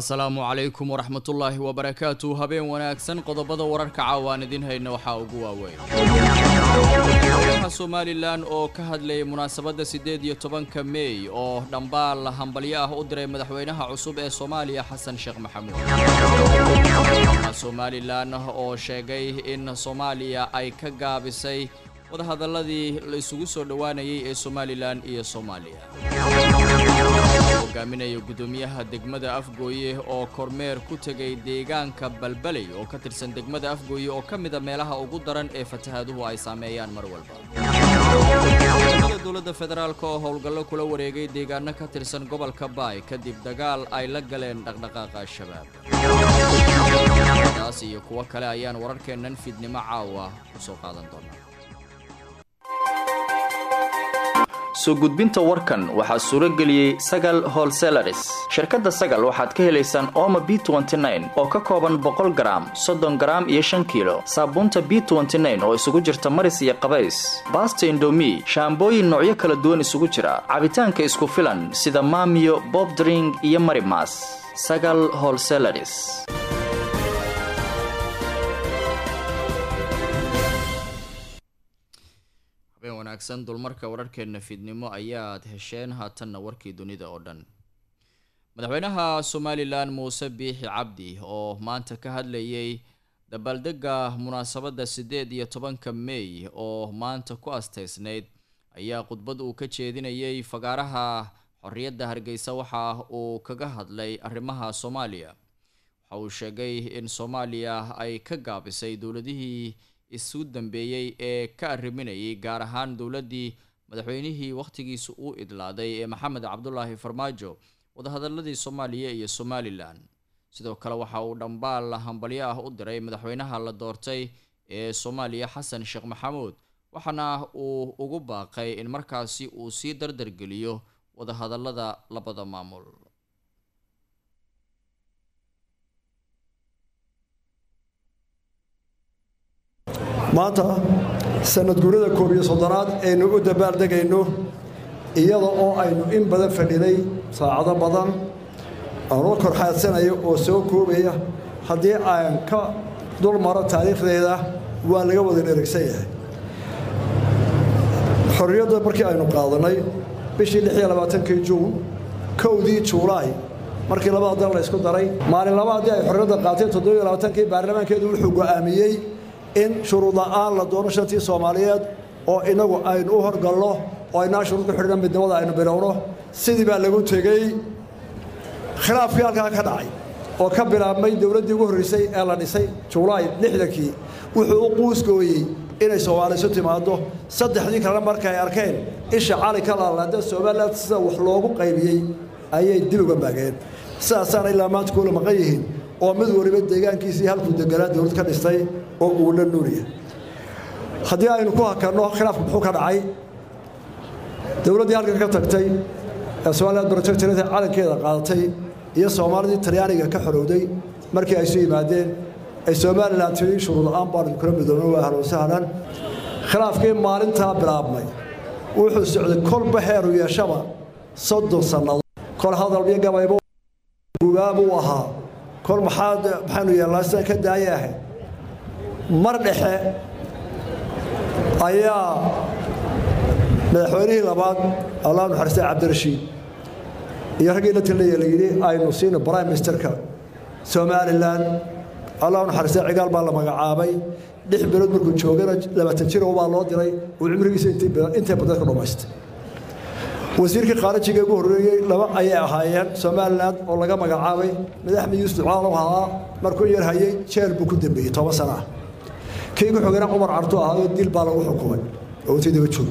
asalaamu calaykum waraxmatullaahi wabarakaatu habeen wanaagsan qodobada wararka caawaan idin hayna waxaa ugu waaweyn madaxa somalilan oo ka hadlayay munaasabadda siddeed iyo tobanka meey oo dhambaal hambalyo ah u diray madaxweynaha cusub ee soomaaliya xasan sheekh maxamuud somalilan oo sheegay in soomaaliya ay ka gaabisay wadahadaladii la isugu soo dhowaanayay ee somalilan iyo soomaaliya hogaaminaya guddoomiyaha degmada afgooye oo kormeer ku tegay deegaanka balbaley oo ka tirsan degmada afgooye oo ka mida meelaha ugu daran ee fatahaaduhu ay saameeyaan mar walba dowladda federaalk oo howlgallo kula wareegay deegaano ka tirsan gobolka baay kadib dagaal ay la galeen dhaqdhaqaaqa al-shabaab taas iyo kuwo kale ayaan wararkeennan fidnimo caawa ku soo qaadan doonaa soo gudbinta warkan waxaa suuro geliyey sagal holselaris shirkadda sagal waxaad ka helaysaan ooma b oo ka kooban boqol garaam soddon garaam iyo shan kiilo saabuunta b oo isugu jirta maris iyo qabays baasta indomi shaambooyin noocyo kala duwan isugu jira cabitaanka isku filan sida maamiyo bobdring iyo marimas sagal holselaris wanaagsan dulmarka wararkeenna fiidnimo ayaad hesheen haatanna warkii dunida oo dhan madaxweynaha somalilan muuse biixi cabdi oo maanta ka hadlayay dabaaldega munaasabadda siddeed iyo tobanka meey oo maanta ku asteysnayd ayaa khudbad uu ka jeedinayay fagaaraha xorriyadda hargeysa waxa uu kaga hadlay arrimaha soomaaliya waxa uu sheegay in soomaaliya ay ka gaabisay dowladihii isu dambeeyey ee ka arriminayay gaar ahaan dowladdii madaxweynihii wakhtigiisa uu idlaaday ee maxamed cabdulaahi farmaajo wadahadaladii soomaaliya iyo somalilan sidoo kale waxa uu dhambaal hambalyo ah u diray madaxweynaha la doortay ee soomaaliya xasan sheekh maxamuud waxaana uu ugu baaqay in markaasi uu sii dardargeliyo wadahadalada labada maamul maanta sanad guurada koob iyo soddonaad aynu u dabaaldegayno iyada oo aynu in badan fadhinay saacado badan aanoo korxaadsanayo oo soo koobaya haddii aan ka dul maro taariikhdeeda waa laga wada dherigsan yahay xorriyadda markii aynu qaadanay bishii lix iyo labaatankii juun kowdii juulaay markii labada dal la ysku daray maalin laba haddii ay xorriyadda qaateen toddobiyo labaatankii baarlamaankeedu wuxuu go'aamiyey in shuruud la'aan la doono shantii soomaaliyeed oo innagu aynu u horgalno oo aynaa shuruud ku xidhna midnimada aynu bilowno sidii baa lagu tegey khilaafkii halkaa ka dhacay oo ka bilaabmay dowladdii ugu horraysay ee la dhisay julaay lixdankii wuxuu u quusgooyey inay soomaali isu timaaddo saddexdii kalena markay arkeen isha cali ka laalaada somalilan sida wax loogu qaybiyey ayay dib uga maageen sidaasaana ilaa maanta kuula maqan yihiin oo mid waliba deegaankiisii halkuu deganaa dowlad ka dhistay oo uu la nuuriya haddii aynu ku hakanno khilaafku muxuu ka dhacay dowladdii halkan ka tagtay ee somaliland protectorate calankeeda qaadatay iyo soomaalidii talyaaniga ka xorowday markii ay isu yimaadeen ay somalilan tiri shuruud la'aan baanu kula midoobna waa ahlan sahlan khilaafkii maalintaa bilaabmay wuxuu socday kolba heeru yeeshaba soddon sannadood kol hadal iyo gabaybo gubaabuu ahaa kol maxaad maxaynu yeelnaa sida ka daaya ahayd mar dhexe ayaa madaxweynihii labaad allah naxariista cabdirashiid iyo raggii la talaya la yidhi aynu siino prime ministerka somalilan allah naxariista cigaal baa la magacaabay lix bilood markuu joogana labaatan jiro baa loo diray uu cimrigiisa intay badan ka dhammaystay wasiirkii khaarijiga ugu horreeyey laba ayay ahaayeen somalilan oo laga magacaabay madaxmed yuusuf ducaalow ahaa markuu yar hayay jeel buu ku dambeeyey toban sana ah kii ku xogana cumar cartu ahaayoo dil baa lagu xukumay oo intii daba joog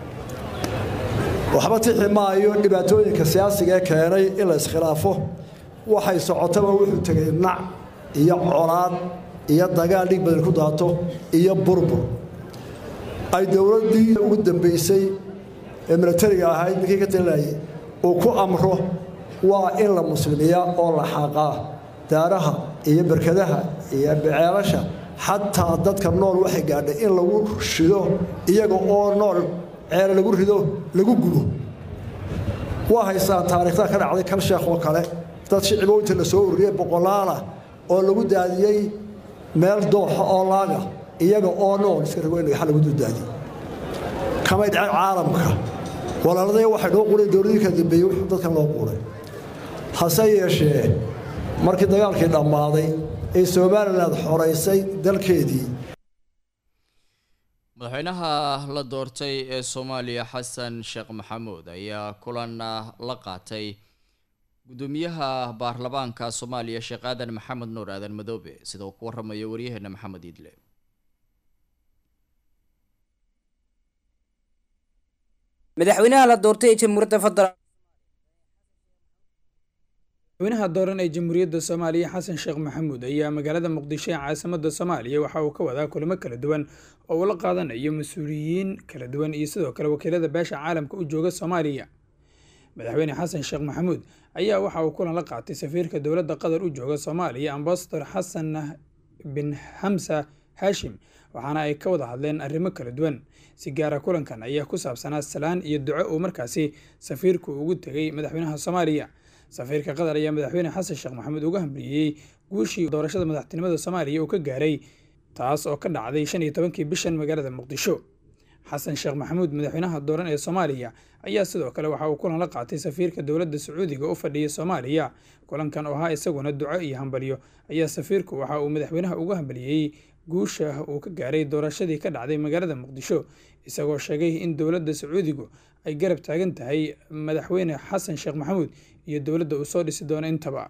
waxba tixi maayo dhibaatooyinka siyaasiga ee keenay in la iskhilaafo waxay socotaba wuxuu tegay nac iyo colaad iyo dagaal dhig badan ku daato iyo burbur ay dowladdii ugu dambaysay ee milatariga ahayd ninkii ka talinayay uu ku amro waa in la muslimiyaa oo la xaaqaa daaraha iyo berkadaha iyo beceelasha xataa dadka nool waxay gaadhay in lagu shido iyaga oo nool ceele lagu rido lagu gubo waa haystaan taariikhda ka dhacday kal sheekh oo kale dad shicibo inta la soo ururiyey boqolaalah oo lagu daadiyey meel dooxa oo laaga iyaga oo nool iska rago in dhagaxa lagu duldaadiyey kamay dhaceen caalamka walaaladaya waxay noo quray dowladii kala dambeeyey wuxuu dadkan loo quuray hase yeeshee markii dagaalkii dhammaaday ee somalilan xoraysay dalkeedii madaxweynaha la doortay ee soomaaliya xasan sheekh maxamuud ayaa kulan la qaatay gudoomiyaha baarlamaanka soomaaliya sheekh aadan maxamed nuur aadan madoobe sida uu ku waramayo waryaheena maxamed iidle madaxweynaha la doortay ee jamhuuriyadda federaalk madaxweynaha dooran ee jamhuuriyadda soomaaliya xasan sheekh maxamuud ayaa magaalada muqdisho ee caasimada soomaaliya waxa uu ka wadaa kulamo kala duwan oo uu la qaadanayo mas-uuliyiin kala duwan iyo sidoo kale wakiilada beesha caalamka u jooga soomaaliya madaxweyne xasan sheekh maxamuud ayaa waxa uu kulan la qaatay safiirka dowladda qatar u jooga soomaaliya ambasador xasan bin xamsa haashim waxaana ay ka wada hadleen arrimo kala duwan si gaara kulankan ayaa ku saabsanaa salaan iyo duco uu markaasi safiirku ugu tegay madaxweynaha soomaaliya safiirka qatar ayaa madaxweyne xasan sheekh maxamuud uga hambaliyey guushii doorashada madaxtinimada soomaaliya uu ka gaaray taas oo ka dhacday shan iyo tobankii bishan magaalada muqdisho xasan sheekh maxamuud madaxweynaha dooran ee soomaaliya ayaa sidoo kale waxa uu kulan la qaatay safiirka dowladda sacuudiga u fadhiya soomaaliya kulankan oo ahaa isaguna duco iyo hambalyo ayaa safiirku waxa uu madaxweynaha uga hambaliyey guusha uu ka gaaray doorashadii ka dhacday magaalada muqdisho isagoo sheegay in dowladda sacuudigu ay garab taagan tahay madaxweyne xasan sheekh maxamuud iyo dowladda uu soo dhisi doono intaba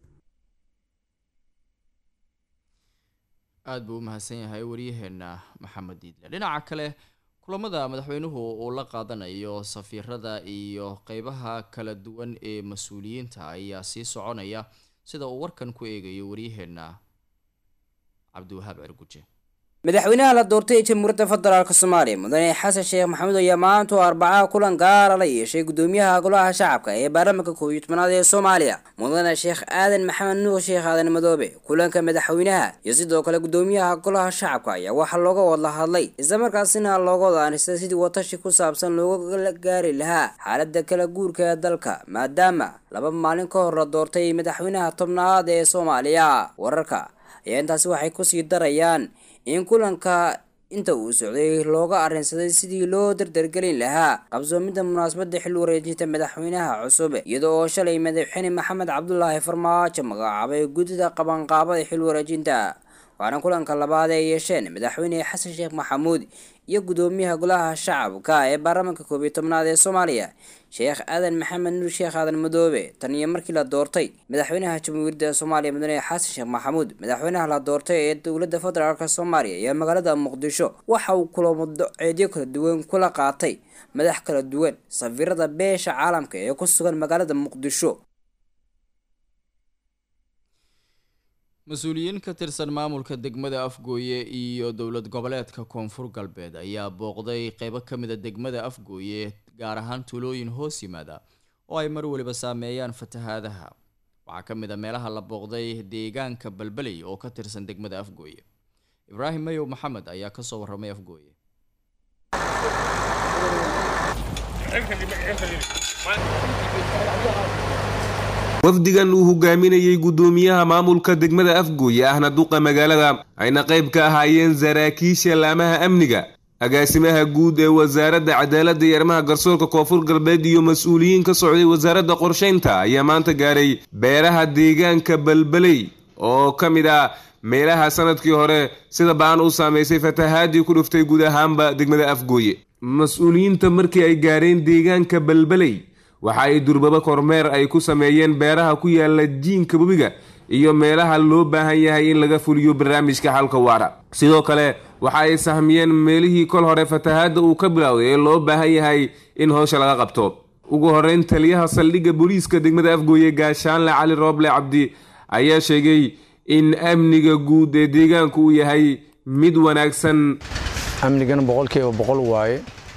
aada buu u mahadsan yahay waryaheena maxamed diidle dhinaca kale kulamada madaxweynuhu uu la qaadanayo safiirada iyo qeybaha kala duwan ee mas-uuliyiinta ayaa sii soconaya sida uu warkan ku eegayo waryaheena cabdiwahaab cirguje madaxweynaha la doortay ee jamhuuriyadda federaalk soomaaliya mudane xasan sheekh maxamuud ayaa maanta oo arbacaha kulan gaara la yeeshay gudoomiyaha golaha shacabka ee baarlamaanka koob iyo tobanaad ee soomaaliya mudane sheekh aadan maxamed nuur sheekh aadan madoobe kulanka madaxweynaha iyo sidoo kale gudoomiyaha golaha shacabka ayaa waxaa looga wada hadlay islamarkaasina looga wada aanistay sidii watashi ku saabsan looga gaari lahaa xaalada kala guurka ee dalka maadaama laba maalin ka hor la doortay madaxweynaha tobnaad ee soomaaliya wararka ayaa intaasi waxay kusii darayaan in kulanka inta uu socday looga arrinsaday sidii loo dardargelin lahaa qabsoomidda munaasabadda xil wareejinta madaxweynaha cusub iyada oo shalay madaxweyne maxamed cabdulaahi farmaajo magacaabay guddida qabanqaabada xil wareejinta waana kulanka labaad ay yeesheen madaxweyne xasan sheekh maxamuud iyo gudoomiyaha golaha shacabka ee baarlamaanka koob iyo tobnaad ee soomaaliya sheekh aadan maxamed nuur sheekh aadan madoobe tan iyo markii la doortay madaxweynaha jamhuuriyadda soomaaliya mudane xasan sheekh maxamuud madaxweynaha la doortay ee dowladda federaalk soomaaliya iyo magaalada muqdisho waxa uu kulamo doceedyo kala duwan kula qaatay madax kala duwan safiirada beesha caalamka ee ku sugan magaalada muqdisho mas-uuliyiin ka tirsan maamulka degmada afgooye iyo dowlad goboleedka koonfur galbeed ayaa booqday qeybo ka mid a degmada afgooye gaar ahaan tuulooyin hoos yimaada oo ay mar waliba saameeyaan fatahaadaha waxaa ka mid a meelaha la booqday deegaanka balbaley oo ka tirsan degmada afgooye ibraahim mayow maxamed ayaa kasoo waramay afgooye wafdigan uu hogaaminayey guddoomiyaha maamulka degmada afgooye ahna duqa magaalada ayna qayb ka ahaayeen saraakiisha laamaha amniga agaasimaha guud ee wasaaradda cadaaladda iyo arrimaha garsoorka koonfur galbeed iyo mas-uuliyiin ka socday wasaaradda qorshaynta ayaa maanta gaaray beeraha deegaanka balbaley oo ka mid ah meelaha sanadkii hore sida baan u saamaysay fatahaadii ku dhuftay guud ahaanba degmada afgooye mas-uuliyiinta markii ay gaareen deegaanka balbaley waxa ay durbaba kormeer ay ku sameeyeen beeraha ku yaala jiinka webiga iyo meelaha loo baahan yahay in laga fuliyo barnaamijka xalka waara sidoo kale waxa ay sahmiyeen meelihii kol hore fatahaadda uu ka bilowday ee loo baahan yahay in howsha laga qabto ugu horeyn taliyaha saldhigga booliiska degmada afgooye gaashaanle cali rooble cabdi ayaa sheegay in amniga guud ee deegaanku uu yahay mid wanaagsan amnigana boqolkiiba boqol waaye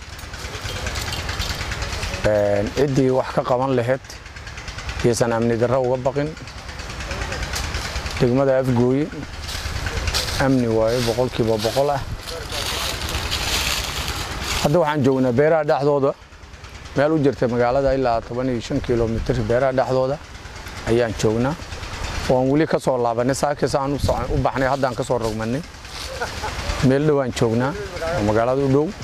ciddii wax ka qaban lahayd iyaysan amni darro uga baqin degmada afgooye amni waaye boqolkiiba boqol ah hadda waxaan joognaa beeraha dhexdooda meel u jirta magaalada ilaa toban iyo shan kilomitr beeraha dhexdooda ayaan joognaa waan weli ka soo laabanay saakis aan u baxnay haddaan ka soo rogmanay meel dhowaan joognaa oo magaalada u dhow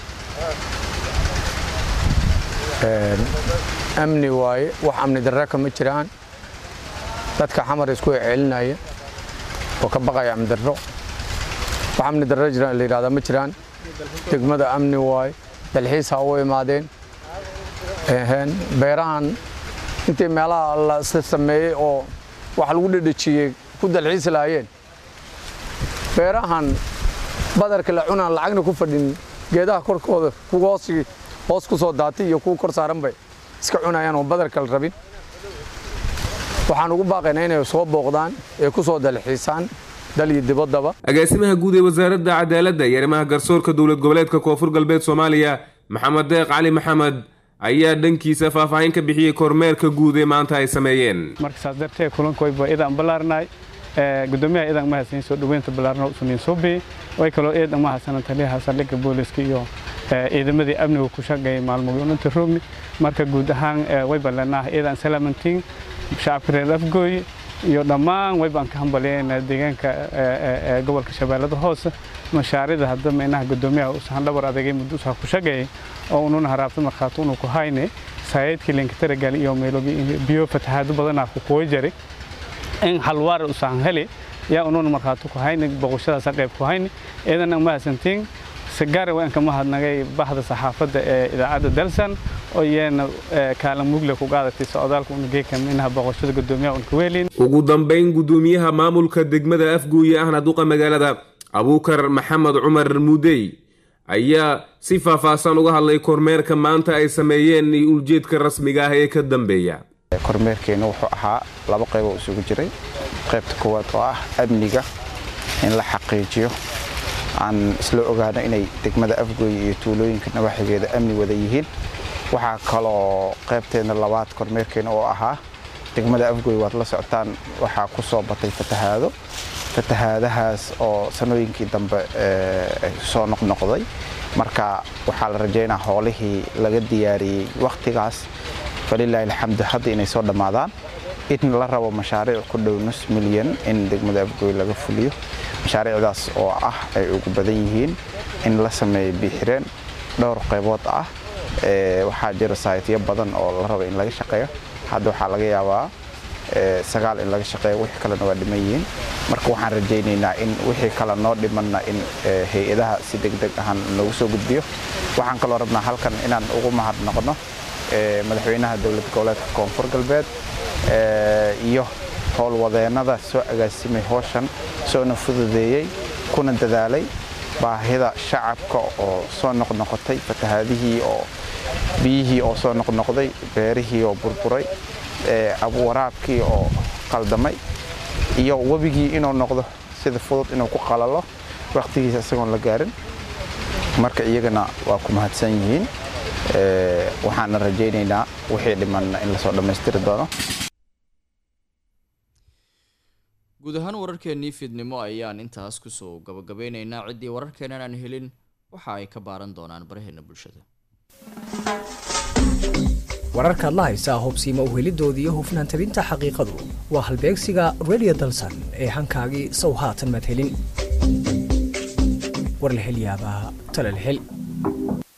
amni waaye wax amni darre kama jiraan dadka xamar isku celinaya oo ka baqaya amni darro wax amni darre jiraan la yidhahdaa ma jiraan degmada amni waaye dalxiis ha u imaadeen beerahan intii meelaha la sameeyey oo wax lagu dhedhejiyey ku dalxiisi lahaayeen beerahan badarka la cunaan lacagna ku fadhin geedaha korkooda kuwa hoos ku soo daatay iyo kuwa kor saaran bay iska cunayaan oo badarka la rabin waxaan ugu baaqaynaa inay soo booqdaan ee ku soo dalxiisaan dal iyo dibaddaba agaasimaha guud ee wasaaradda cadaaladda iyo arrimaha garsoorka dowlad goboleedka koonfur galbeed soomaaliya maxamed deeq cali maxamed ayaa dhankiisa faahfaahin ka bixiyey kormeerka guud ee maanta ay sameeyeen marka saas darteed kulankoyba idaan ballaarnay gudoomiyaha idan mahadsan soo dhaweynta ballaarna usuniin suubi way kaloo eedan mahadsanan taliyaha saldhigga booliska iyo ciidamadii amniga ku shaqeeyay maalmoodinta roogni marka guud ahaan way ballanaa eedan salaamantiin shacabka reer afgooy iyo dhammaan waybaan ka hambalyeynaa deegaanka gobolka shabeellada hoose mashaarida hadda meynaha gudoomiyaha usahan dhabar adagay muddo usaha ku shaqeeyay oo ununa haraabta markhaati unu ku hayne saayidkii linkataragal iyo meelogi biyo fatahaado badanaa ku kuwa jari in halwaar usahan heli yaa ununa markhaati ku hayne boqoshadaasa qayb ku hayne eedana mahadsantiin sigaari waan ka mahadnagay bahda saxaafadda ee idaacadda dalsan oo iyana kaalin mugle ku qaadatay socdaalka unugeeka minaha boqoshada gudoomiyaha unka weelin ugu dambayn gudoomiyaha maamulka degmada afguuye ahna duqa magaalada abuukar maxamed cumar muudey ayaa si faahfaahsan uga hadlay kormeerka maanta ay sameeyeen iyo ujeedka rasmiga ah ee ka dambeeya kormeerkeenna wuxuu ahaa laba qaybo isugu jiray qaybta koowaad oo ah amniga in la xaqiijiyo aan isla ogaano inay degmada afgooye iyo tuulooyinka nawaxigeeda amni wada yihiin waxaa kaloo qaybteena labaad kormeerkeena oo ahaa degmada afgooye waad la socotaan waxaa ku soo batay fatahaado fatahaadahaas oo sanooyinkii dambe soo noqnoqday marka waxaa la rajaynaa howlihii laga diyaariyey wakhtigaas falilaahi alxamdu hadda inay soo dhammaadaan in la rabo mashaariic ku dhow nus milyan in degmada afgooy laga fuliyo mashaariicdaas oo ah ay ugu badan yihiin in la sameeyo biixireen dhowr qaybood ah waxaa jira saaytyo badan oo la raba in laga shaqeeyo hadda waxaa laga yaabaa sagaal in laga shaqeeyo wixii kalena waa dhiman yihiin marka waxaan rajaynaynaa in wixii kale noo dhimanna in hay-adaha si degdeg ahaan loogu soo gudbiyo waxaan kaloo rabnaa halkan inaan ugu mahadnaqno madaxweynaha dowlad goboleedka koonfur galbeed iyo howlwadeennada soo agaasimay howshan soona fududeeyey kuna dadaalay baahida shacabka oo soo noqnoqotay fatahaadihii oo biyihii oo soo noqnoqday beerihii oo burburay waraabkii oo qaldamay iyo webigii inuu noqdo sida fudud inuu ku qalalo wakhtigiisa isagoon la gaarin marka iyagana waa ku mahadsan yihiin waxaana rajaynaynaa wixii dhimanna in lasoo dhammaystiri doono guud ahaan wararkeennii fiidnimo ayaan intaas kusoo gabagabeynaynaa ciddii wararkeennan aan helin waxa ay ka baaran doonaan baraheena bulshada wararkaad la haysaa hubsiima uhelidooda iyo hufnaan tabinta xaqiiqadu waa halbeegsiga redio dalsan ee hankaagii sow haatan madhelin war la hel yaabaa talal hel